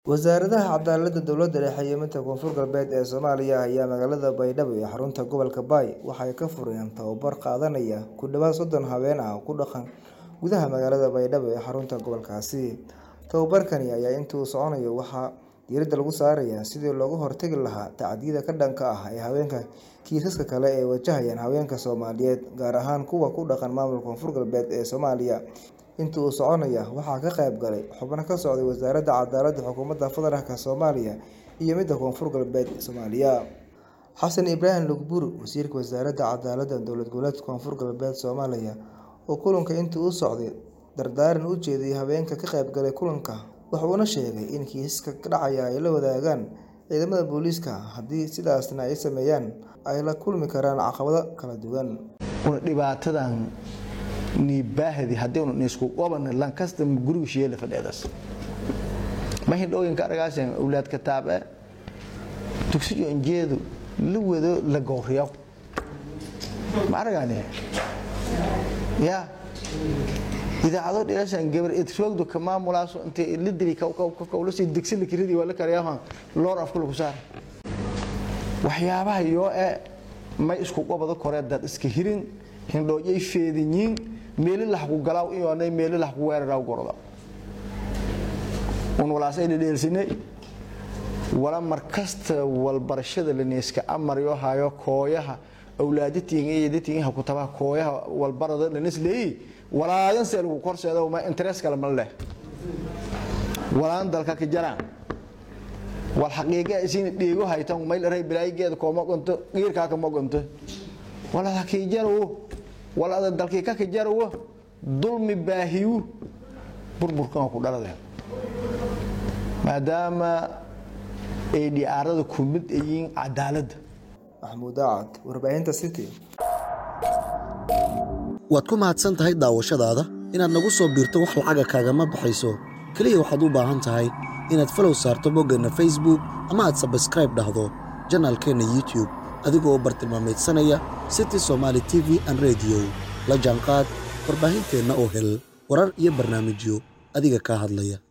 Wasaaradaha Cadaaladda Dowladda Dhexe iyo midda Koonfur Galbeed ee Soomaaliya ayaa magaalada Baydhabo ee xarunta gobolka Bay waxay ka fureen tababar qaadanaya ku dhawaad soddon haween ah oo ku dhaqan gudaha magaalada Baydhabo ee xarunta gobolkaasi. Tababarkani ayaa inta uu soconayo waxaa diiradda lagu saarayaa sidii looga hortagi lahaa tacadiyada ka dhanka ah haweenka iyo kiisaska kale ee wajahaya haweenka Soomaaliyeed, gaar ahaan kuwa ku dhaqan maamulka Koonfur Galbeed ee Soomaaliya. Inta uu soconaya waxaa ka qayb galay xubno ka socday Wasaaradda Cadaaladda Xukuumadda Federaalk Soomaaliya iyo midda Koonfur Galbeed Soomaaliya. Xasan Ibraahim Lugbur, Wasiirka Wasaaradda Cadaaladda Dowlad Goboleedka Koonfur Galbeed Soomaaliya, oo kulanka intii uu socday dardaaran u jeediyay haweenka ka qayb galay kulanka, waxa uuna sheegay in kiisaska dhacaya ay la wadaagaan ciidamada booliiska, haddii sidaasna ay sameeyaan ay la kulmi karaan caqabado kala duwan. dhibaatadan niibaahdi haddii unu isku qaban lankasta guriga shiyeela fadhiyadas ma hindhooyinka aragaaseen awlaad kataabe dugsiyo injeedu la wado la gowriyo ma aragane ya idaacado dhilashan gabar edsogdo ka maamulaaso intay la dili kawlasii digsi la kiridi waa la karayahan loor afka lagu saar waxyaabaha yoo e may isku qabado kore dad iska hirin hindhooyay feedinyiin meeli laxku galaaw iyoonay meeli laxku weeraraw gorda un walaasay dhedheelsinay wala markasta walbarashada laneyska amaryo hayo kooyaha awlaadatiinga iyo datiinga ku tabaha kooyaha walbarada lanis leeyi walaadan see lagu korseeda ma interes kale ma leh walaan dalka ka jaraan wal xaqiiqa isiin dheego haytan mayl ray bilaayigeeda kooma qonto qiirkaa kama qonto wala hakii jaro wala dalkii ka jaro dulmi baahiyu burburkan ku dhalade maadaama ay dhiyaarada ku mid yihiin cadaaladda Maxamuud Daacad, Warbaahinta City. waad ku mahadsan tahay daawashadaada inaad nagu soo biirto wax lacaga kaagama baxayso keliya waxaad u baahan tahay inaad falow saarto boggeenna facebook ama aad sabskraib dhahdo janaalkeenna youtube adigoo bartilmaameedsanaya city somaali t v an rediyo la jaanqaad warbaahinteenna oo hel warar iyo barnaamijyo adiga kaa hadlaya